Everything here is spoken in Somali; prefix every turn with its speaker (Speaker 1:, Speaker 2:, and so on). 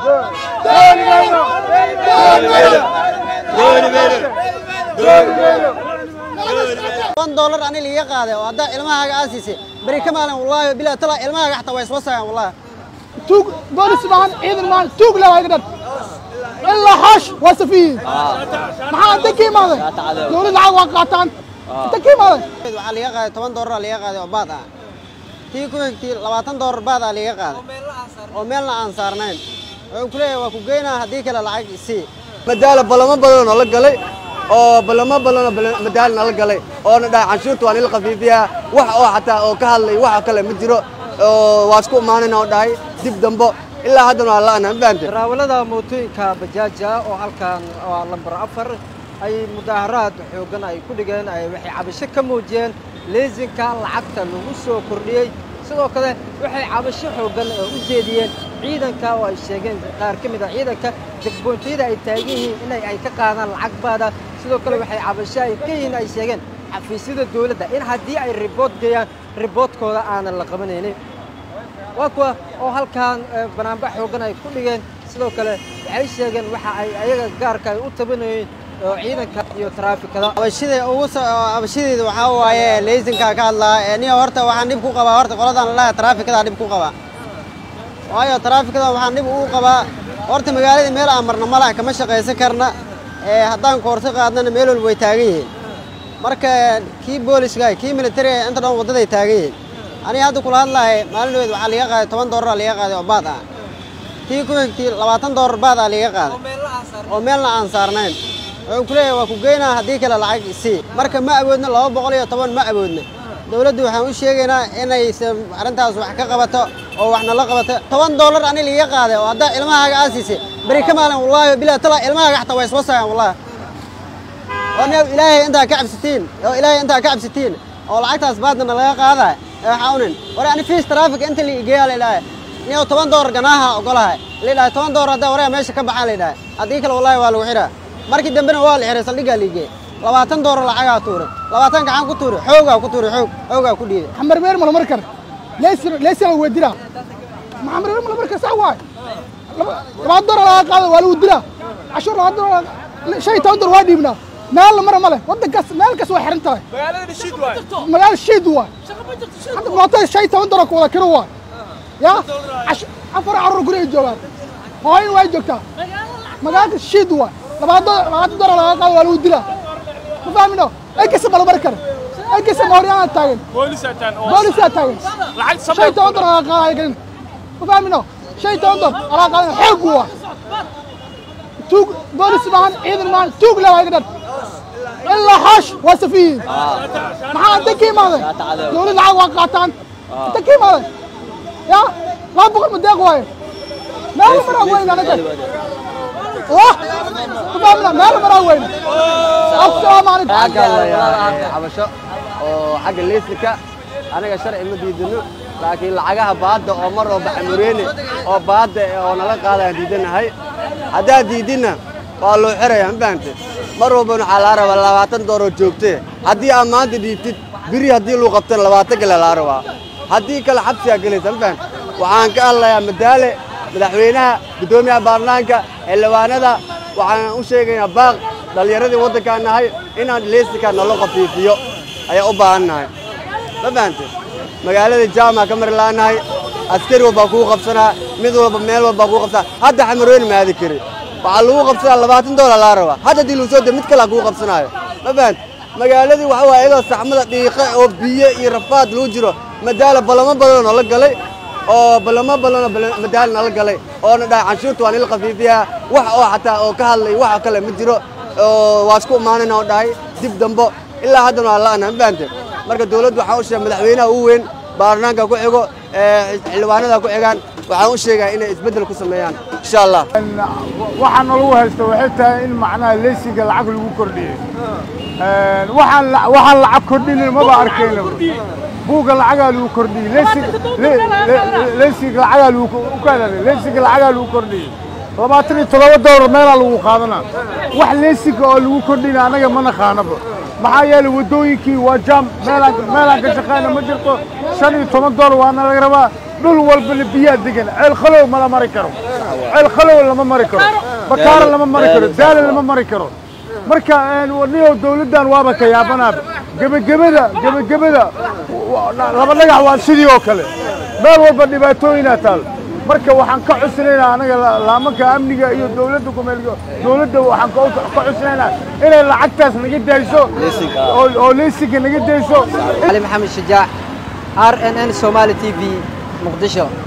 Speaker 1: toban doolar ani liiga qaaday oo haddaa ilmahaaga aa siisay beri ka maalin wallaahi bilaa tala ilmahaaga xataa waa isla sagaan wallaahi
Speaker 2: tuug boolis maahan ciidan maahan tuug le waa iga dhan ilaa xoosh waa safiyiin maxaa inta ka imaaday dowlad lacag waa qaataan inta ka imaaday
Speaker 1: waxaa liiga qaaday toban doolar liiga qaaday oo baad ah tii ku xigtii labaatan doolar baad aa liiga qaaday oo meelna aan saarnayn wuxuu ku leeyahay waa ku geynaa haddii kale lacag isii
Speaker 3: madaala ballamo badanoo nala galay oo ballamo badanoo bal- madaala nala galay oona dhahay canshuurta waa nila khafiifiyaa wax oo xataa oo ka hadlay wax kale ma jiro oo waa isku imaanin oo dhahay dib dambo ilaa haddana waa la'ana ma fahamtay
Speaker 4: darawallada mootooyinka bajaaja oo halkan waa lambar afar ay mudaaharaad xooggan ay ku dhigeen ay waxay cabasho ka muujiyeen leesinka lacagta lagu soo kordhiyey sidoo kale waxay cabasho xooggan oo u jeediyeen ciidanka oo ay sheegeen qaar ka mid a ciidanka jagboontyada ay taagan yihiin inay ay ka qaadaan lacag baada sidoo kale waxay cabasho ay ka yihiin ay sheegeen xafiisyada dowladda in haddii ay ribood geeyaan riboodkooda aanan la qabanaynin waa kuwa oo halkan eh, banaanbax xooggan ay ku dhigeen sidoo kale waxay sheegeen waxa ay ayaga gaarka ay u tabanayeen oo ciidanka iyo taraafikada
Speaker 1: abashida ugu soo abashadeeda waxaa waaye leysinkaa ka hadlaa ee niyo horta waxaan dhib ku qabaa horta qoladan lalaha taraafikada dhib ku qabaa waayo taraafikada waxaan dhib ugu qabaa horta magaaladii meel aan marna malaha kama shaqaysan karna ee haddaan koorso qaadnana meel walba way taagan yihiin marka kii booliska kii militariga inta dhan waddaday taagan yihiin aniga hadda kula hadlahay maalin dhaweed waxaa liiga qaaday toban doolar liiga qaaday oo baad ah tii ku xigtii labaatan doolar baad aa liiga qaaday oo meelna aan saarnayn wuxuu ku leeyahay waa ku geynaa haddii kale lacag isii marka ma awoodno laba boqol iyo toban ma awoodno dowladdu waxaan u sheegaynaa inaysan arrintaas wax ka qabato oo waxna la qabato toban doolar ani liiga qaaday oo haddaa ilmahaaga aa siisay beri ka maalin wallaahi bilaa tala ilmahaaga xataa waa isla sagaan wallaahi oo nin ilaahay intaa ka cabsatiin oo ilaahay intaa ka cabsatiin oo lacagtaas baadna laga qaadaay ee waxaa unin war ani fiis traffic inta la igeeyaa la idhahay nin toban doolar ganaaha ogolahay la idhahay toban doolar haddaa wareega meesha ka baxaan la idhahay haddii kale wallaahi waa lagu xidhaa markii dambena waa la xihay saldhiggaa la igeeyey labaatan doolar lacagaa tuuray labaatan gacan ku tuuray xoogaa ku tuuray xoog xoogaa ku dhiibay
Speaker 2: xamar meer mala mari kara leysir leysir waa dilaa maxamar meer mala mari kara sax waay laba- labaad doolar laga qaada waa lagu dilaa cashuur labaad doolar shan iyo toban doolar waa dhiibnaa meel la mara male waddankaas meel kas waa xiran tahay magaala shiid waay hadda mootada shan iyo toban doolar ku wada kiro waay ya cash- afar carruur guriga joogaan hooyin waa joogtaa magaalada shiid waay labaad doolar labaatan doolar laga qaada waa lagu dilaa ma fahmino ay kasta mala mari kara ay kasta mahoryaana taagan boolisaa taagan shan iyo toban doolar laga qaadaya gelin ma fahmino shan iyo toban doolar laga qaadaya xoog waa tuug boolis maahan ciidan maahan tuug le waa iga dhan ilaa xoosh waa safiyiin maxaa inta ka imaaday dowlad lacag waa qaataan inta ka imaaday ya laba boqol ma deeq waaye meel maraa weyn anaga wah ma fahmina meel maraa weyn assalaamu calaykum
Speaker 3: xagga la cabasho oo xagga leysika anaga sharci ma diidano laakiin lacagaha baadda oo mar oo baxamureene oo baadda oo nala qaadaan diidanahay haddaad diidinna waa loo xirayaa ma fahante mar walbana waxaa laa rabaa labaatan dooroo joogtee haddii aad maanta dhiibtid biri haddii luu qabtana labaatan kale laa rabaa haddii kale xabsigaa gelaysa ma fahante waxaan ka hadlayaa madaale madaxweynaha guddoomiyaha baarlamaanka xildhibaanada waxaan u sheegaynaa baaq dhallinyaradii waddankaan nahay inaan leysika nalo khafiifiyo ayaa u baahan nahay ma fahante magaalada jaamaca ka mari la'anahay askari walbaa kuu qabsanaa mid walba meel walbaa kuu qabsanaa hadda xamarweyne ma aadi kari waxaa lagu qabsanaa labaatan doolar laa rabaa hadda haddii lagu soo de mid kalaa kuu qabsanaayo ma fahante magaaladii waxa waaye iyadoo saxmada dhiiqa oo biyo iyo rafaad lagu jiro madaala ballamo badanoo nala galay oo ballamo badanoo bal- madaala nala galay oona dhahay canshuurta waa nila khafiifiyaa wax oo xataa oo ka hadlay wax kale ma jiro oo waa isku imaanin oo dhahay dib dambo ilaa haddana waa la'ana ma fahante marka dowladdu waxaan u sheegay madaxweynaha ugu weyn baarlamaanka ku xigo ee xildhibaanada ku xigaan waxaan u sheegaa inay isbeddel ku sameeyaan insha allah
Speaker 5: waxaa nalagu haysta waxay tahay in macnaha leysiga lacag lagu kordhiyey waxaan la- waxaan lacag kordhinin maba arkayna buugga lacagaa lagu kordhiyey leysig- le- le- leysiga lacagaa lagu ukaadan leysiga lacagaa lagu kordhiyey labaatan iyo toddoba doolar meelaa lagu qaadanaa wax leysiga oo lagu kordhina anaga ma naqaanaba maxaa yeelay waddooyinkii waa jaam meelaan meelaan ka shaqayna ma jirto shan iyo toban doolar waana laga rabaa dhul walbana biyaa degan ceel khalow mala mari karo ceel khalow lama mari karo bakaara lama mari karo daala lama mari karo marka niyow dawladdan waaba ka yaabanaaba gebagabada gebagabada wa- laba dhagax waa sidii oo kale meel walba dhibaatooyinaa taal marka waxaan ka cusnaynaa anaga la- laamanka amniga iyo dawladda kumeel dawladda waxaan ka ka cusnaynaa inay lacagtaas naga dayso oo oo leysinka naga dayso
Speaker 4: علي محمد شجاع ار ان ان سومالي تي في مقدشو